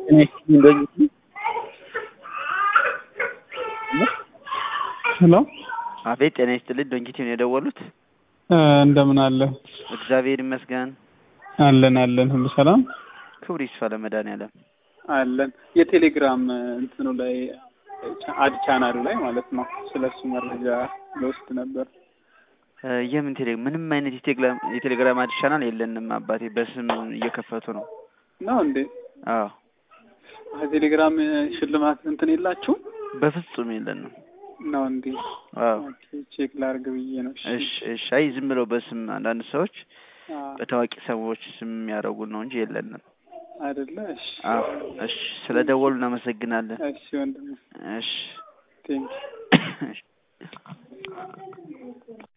ሄሎ አቤት ጤና ይስጥልኝ ዶንኪቲ ነው የደወሉት? እንደምን አለ? እግዚአብሔር ይመስገን አለን አለን፣ ሁሉ ሰላም ክብር ይስፋ ለመድኃኒዓለም። አለን። የቴሌግራም እንትኑ ላይ አድ ቻናሉ ላይ ማለት ነው። ስለሱ መረጃ ልወስድ ነበር። እ የምን ቴሌ ምንም አይነት የቴሌግራም የቴሌግራም አዲስ ቻናል የለንም አባቴ፣ በስም እየከፈቱ ነው። ነው እንዴ? አዎ ቴሌግራም ሽልማት እንትን የላችሁም? በፍጹም የለንም። ነው እንዴ? አዎ ኦኬ፣ ቼክ ላርግ ብዬ ነው። እሺ እሺ። አይ ዝም ብለው በስም አንዳንድ ሰዎች አ በታዋቂ ሰዎች ስም የሚያደርጉን ነው እንጂ የለንም። አይደለ? እሺ አዎ እሺ። ስለ ደወሉ እናመሰግናለን። እሺ ወንድም እሺ ቴንክ እሺ